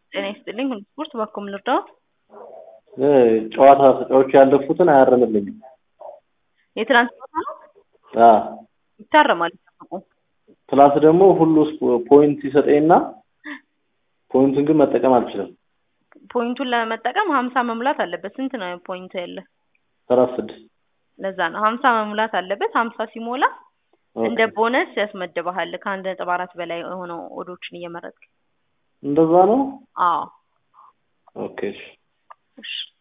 ጤና ይስጥልኝ። ሁሉ ስፖርት ባኮም ልርዳዎት? ጨዋታ ተጫዋቾች ያለፉትን አያርምልኝም። የትናንት ጨዋታ ነው አዎ ይታረማል። ይጠብቁ። ፕላስ ደግሞ ሁሉ ስፖ- ፖይንት ይሰጠኝና ፖይንቱን ግን መጠቀም አልችልም። ፖይንቱን ለመጠቀም ሀምሳ መሙላት አለበት። ስንት ነው ፖይንት ያለ? ሰላሳ ስድስት ለዛ ነው ሀምሳ መሙላት አለበት። ሀምሳ ሲሞላ እንደ ቦነስ ያስመድበሃል ከአንድ ነጥብ አራት በላይ የሆነው ኦዶችን እየመረጥክ እንደዛ ነው። አዎ ኦኬ እሺ። እሺ